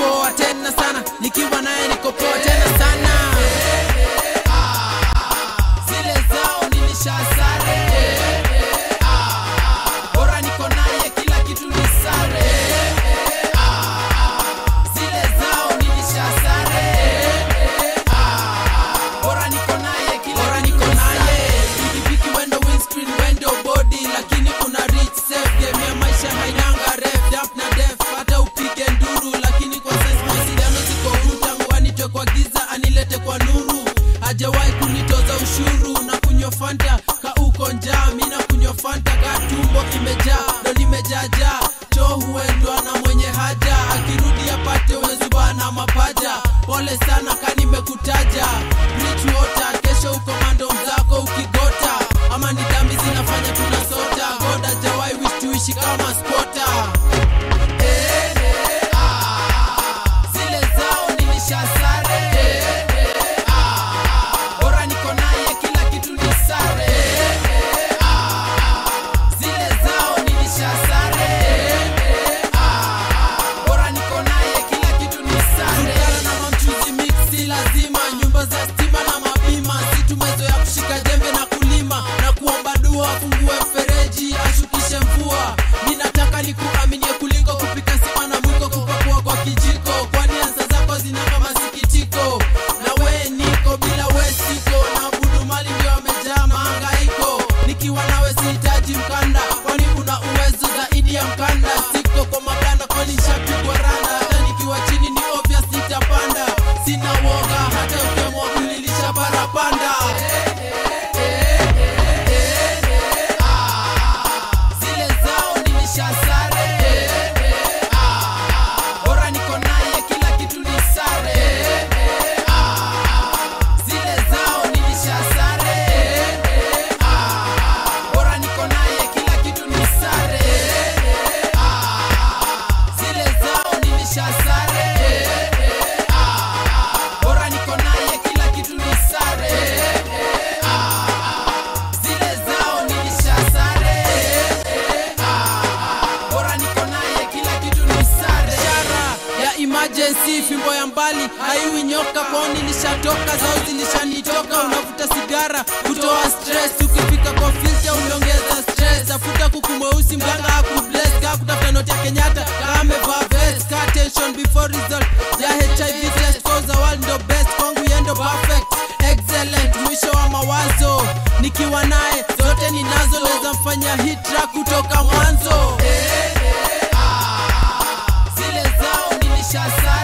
poa tena sana nikiwa naye niko poa tena sana zile zao nilishasare bora niko naye kila kitu ni sare zile zao nilishasare bora niko naye kila bora niko naye pikipiki wendo windscreen wendo body lakini una reach safe game ya maisha hainanga ref dap na def hata upige nduru lakini kwa sense mawasiliano ziko huru tangu anitwe kwa giza anilete kwa nuru hajawahi kunitoza ushuru na kunywa fanta ka uko njaa mi na kunywa fanta ka tumbo imejaa ndo nimejaajaa choo huendwa na mwenye haja akirudi apate umezuba na mapaja pole sana ka nimekutaja Rich water kesho uko mando mzako ukigota ama ni dhambi zinafanya tunasota goda jawai wish tuishi kama spota Eh, ah, zile zao nilishasare Ah, bora niko naye kila kitu ni sare Ah, zile zao nilishasare Ah, bora niko naye kila kitu ni sare Kulingana na mamchuzi mixi lazima nyumba za stima na mabima si tumezoea kushika jembe na kulima na kuomba dua afungue mfereji ashukishe mvua ninataka nikuaminie kuliko kupika sima na mwiko kupakua kwa kijiko kwani ansa zako zinanga masikitiko na we niko bila we siko na budu mali ndio amejaa mahangaiko nikiwa nawe sihitaji mkanda kwani una uwezo zaidi ya mkanda siko kwa maganda kwani nshapigwa randa hata nikiwa chini ni obvious nitapanda sina woga hata ukemwa kulilisha parapanda zile zao nilishasare Ah, bora niko naye kila kitu ni sare Ah, zile zao nilishasare Ah, bora niko naye kila kitu ni sare Ah, zile zao nilishasare Ah, bora niko naye kila kitu ni sare Ah, zile zao nilishasare bora niko naye kila kitu ni sare ishara ya emergency fimbo ya mbali haiwi nyoka kwao nilishatoka zao zilishanitoka unavuta sigara kutoa stress ukifika kwa filter umeongeza stress tafuta kuku mweusi mganga akubless kaa kutafuta noti ya kenyatta kaa amevaa vest kaa tension before result ya hiv test cause the world ndo best kwangu yendo perfect excellent mwisho wa mawazo nikiwa naye zote ninazo naweza mfanya hit track kutoka mwanzo zile zao nilishasara